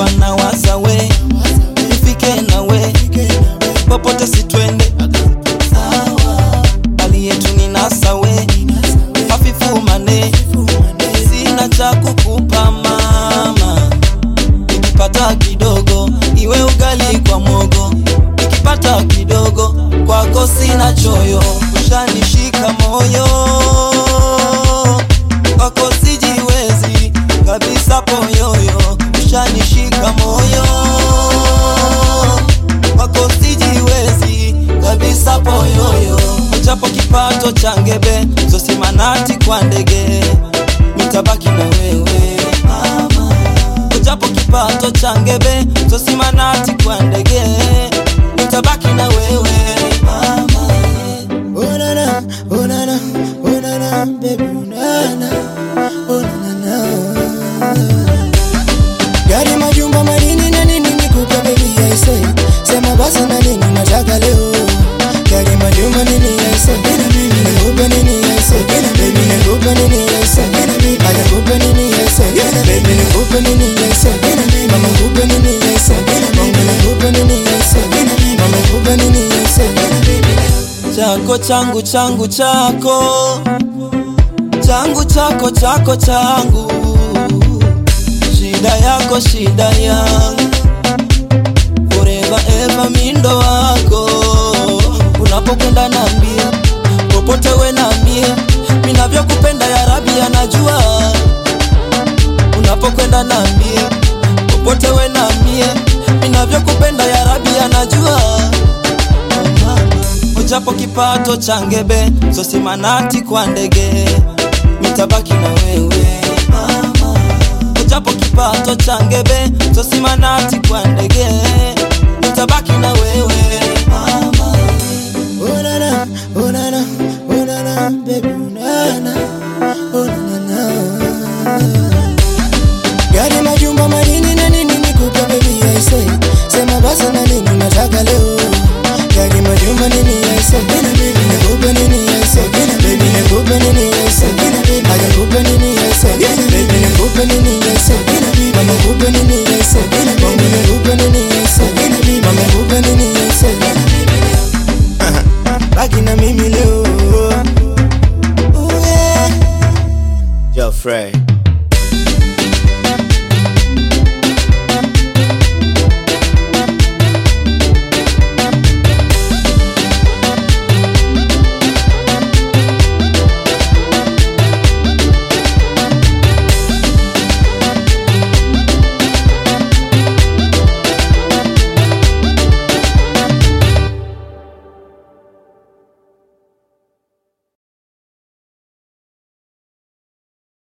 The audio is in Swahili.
kutwa na waza we nifike na we popote sitwende hali yetu ni nasa we hafifu mane sina cha kukupa mama nikipata kidogo iwe ugali kwa mogo nikipata kidogo kwako sina choyo ushanishika moyo kwako sijiwezi kabisa poyoyo ushanishika moyo kwako sijiwezi kabisa poyoyo ujapo kipato cha ngebe zosimanati kwa ndege nitabaki na wewe mama ujapo kipato cha ngebe zosimanati kwa ndege nitabaki na wewe mama Oh na na, oh na na, oh na na, baby, oh na na, oh na na na. Gari, majumba, madini na nini nikupe baby, I say. Sema basi na nini nataka leo. Gari, majumba, nini I say. Nikupe nini I say. Baby, nikupe nini I say. Aja kupe nini I say. Baby, nikupe nini I say. Mama nikupe nini I say. Baby, nikupe nini I say. Mama nikupe nini I say. chako changu changu chako changu chako chako changu shida yako shida yangu forever ever mindo wako unapokwenda nambie popote we nambie minavyokupenda ya rabi anajua unapokwenda nambie popote we nambie minavyokupenda ya rabi anajua ujapo kipato cha ngebe zosimanati kwa ndege mitabaki na wewe mama ujapo kipato cha ngebe zosimanati kwa ndege mitabaki na